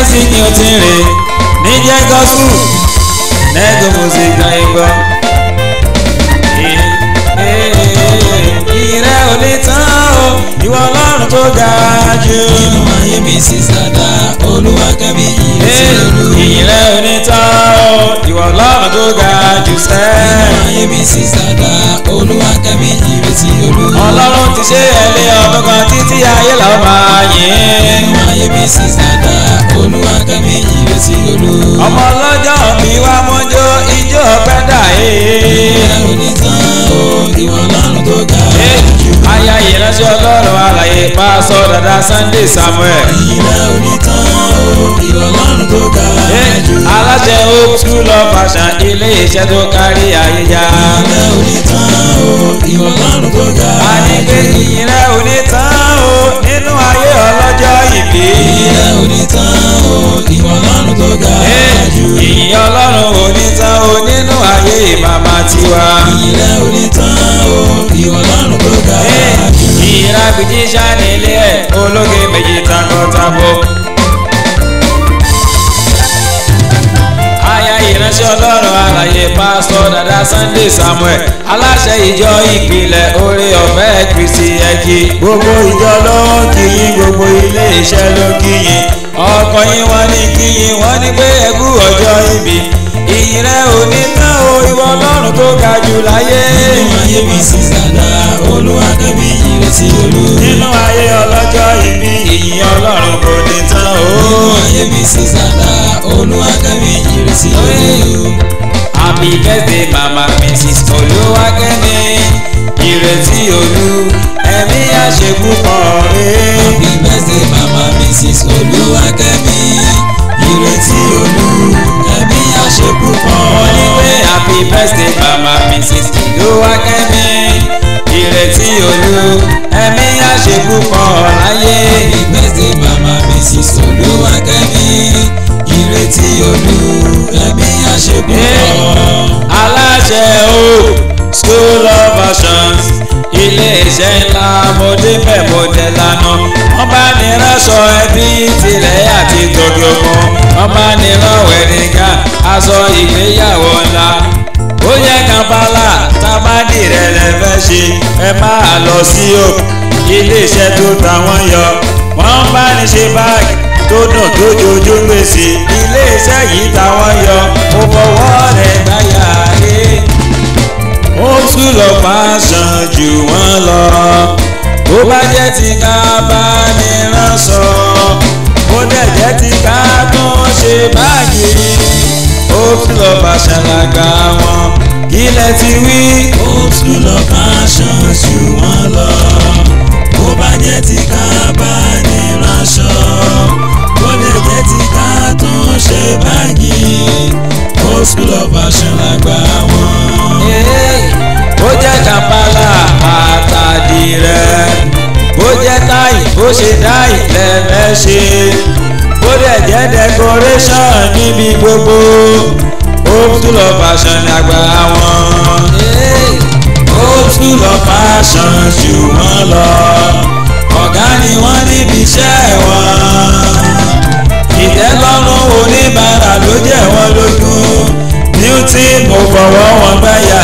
láìsí ni o ti rìn ní jẹ́ gọ́sù nẹ́gò music náà ń gbọ́. ìrẹ́ ò ní tán o ìwọ ọlọ́run tó ga jù. nínú ayé mi sì sàdá olúwa kẹ́mi ìrètí olú. ìrẹ́ ò ní tán o ìwọ ọlọ́run tó ga jù nínú sẹ́ẹ̀. ayé mi sì sàdá olúwa kẹ́mi ìrètí olú. ọlọ́run ti ṣe ẹlẹ́ ọdún kan títí ayé làwọn máa yìn. nínú ayé mi sì sàdá olúwa kẹ́mi ìrètí olú. ọmọ ọlọ́jọ́ mi wá mọ́jọ́ ijó ọpẹ́ dà ìrẹ́ ee. ò ní tán o ìwọ ọlọ́run tó ga jù. aya ìránṣẹ́ ọlọ́run alàyè pásọ dada Sunday Samuel. ìrẹ́ ò ní tán o ìwọ ọlọ́run tó ga jù. aláṣẹ hope school of fashion ilé iṣẹ́ tó kárí ayé já. ìrẹ́ ò ní tán o ìwọ ọlọ́run tó ga a ní pé jù. ìyìn rẹ̀ ò ní tán o nínú ayé ọlọ́jọ́ ìbí. ìrẹ́ ò ní tán o ìwọ ọlọ́run tó ga jù. ìyìn ọlọ́run ò ní tán o nínú ayé màmá tiwa. ìrẹ́ ò ní tán o ìwọ ọlọ́run tó ga jù. ìrágbìjí sanilé ẹ̀ ológe méjì takọtabo. aya ìránṣẹ́ ọlọ́run alàyè pásítọ̀ dada Sunday Samuel aláṣẹ ìjọ ìpìlẹ̀ oore ọ̀fẹ́ Kristi ẹ̀kí. gbogbo ìjọ ló ń kíyìn gbogbo ilé iṣẹ́ ló ń kíyìn ọkọ yín wọ́n ní kíyìn wọ́n ní pé ẹkú ọjọ́ ìbí ìyìn rẹ̀ ò ní tán o ìwọ ọlọ́run tó ga jù láyé. nínú ayé mi sì sàdá olúwa kẹ́mi ìrètí olú. nínú ayé ọlọ́jọ́ ìbí ìyìn ọlọ́run kò ní tán o. nínú ayé mi sì sàdá olúwa kẹ́mi ìrètí olú. happy birthday mama mrs olúwakẹ́mi ìrètí olú ẹ̀mí àṣepúpọ̀ rẹ̀. happy birthday mama mrs olúwakẹ́mi ìrètí olú ẹ̀mí àṣepúpọ̀. mo ní pé happy birthday mama mrs olúwakẹ́mi ìrètí olú ẹ̀mí àṣepúpọ̀ láyé. happy birthday mama mrs olúwakẹ́mi ìrètí olú ẹ̀mí àṣepúpọ̀. aláṣẹ o school of fashions ilé-iṣẹ́ ńlá mo débẹ̀ mo dẹ̀ lánà wọ́n bá ní ránṣọ ẹbí tilẹ̀ àti tòkè òkun wọ́n bá ní ránwẹ̀ nìga aṣọ ìgbéyàwó ńlá ó yẹ kampala tábàdì rẹ̀ lẹ́fẹ́ ṣe ẹ máa lọ sí o ilé-iṣẹ́ tó ta wọ́n yọ wọ́n bá ní ṣe báàgì tó dùn tó jojú gbèsè ilé-iṣẹ́ yìí táwọn yọ mo fọwọ́ rẹ̀ gbáyà rè ó tún lọ fàṣàn jù wọ́n lọ bó bá jẹ́ ti ká bá ní ránṣọ bó dẹ̀ jẹ́ ti ká tún ṣe báàgì ó tún lọ fàṣàn làgbà wọn kí lẹ ti wí. ó tún lọ fashion jù wọ́n lọ bó bá jẹ́ ti ká bá ní ránṣọ bó lè jẹ́ ti ká tún ṣe báàgì ó tún lọ fashion lágbà wọn. bó jẹ́ kàmpálà àtàdì rẹ̀ bó jẹ́ táì bó ṣe dáì lẹ́fẹ́ ṣe bó dẹ̀ jẹ́ decoration níbi gbogbo ó tún lọ fashion àgbà wọn. ó tún lọ fashion jù wọ́n lọ ọ̀gá ni wọ́n níbi iṣẹ́ wọn. ìtẹ́lọ́rùn oníbàárà ló jẹ́ wọn lógún beauty mo fọwọ́ wọn gbáyà